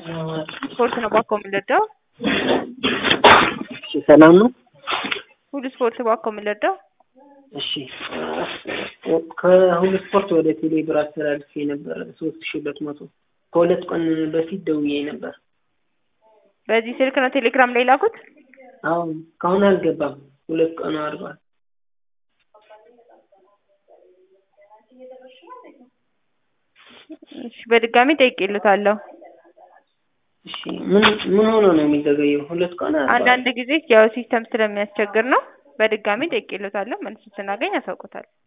ስፖርት ነው ባኮ የምንረዳው። እሺ ሰላም ነው። ሁሉ ስፖርት ባኮ የምንረዳው። እሺ ከሁሉ ስፖርት ወደ ቴሌ ብር አስተላልፌ ነበረ ሶስት ሺ ሁለት መቶ ከሁለት ቀን በፊት ደውዬ ነበር። በዚህ ስልክ ነው ቴሌግራም ላይ ላኩት። አሁን እስካሁን አልገባም። ሁለት ቀኑ አድሯል። እሺ በድጋሚ ጠይቄልታለሁ። እሺ ምን ምን ሆኖ ነው የሚዘገየው? ሁለት ቀን አድሯል። አንዳንድ ጊዜ ያው ሲስተም ስለሚያስቸግር ነው። በድጋሚ ጠይቄልታለሁ። መልስ ስናገኝ ያሳውቁታል።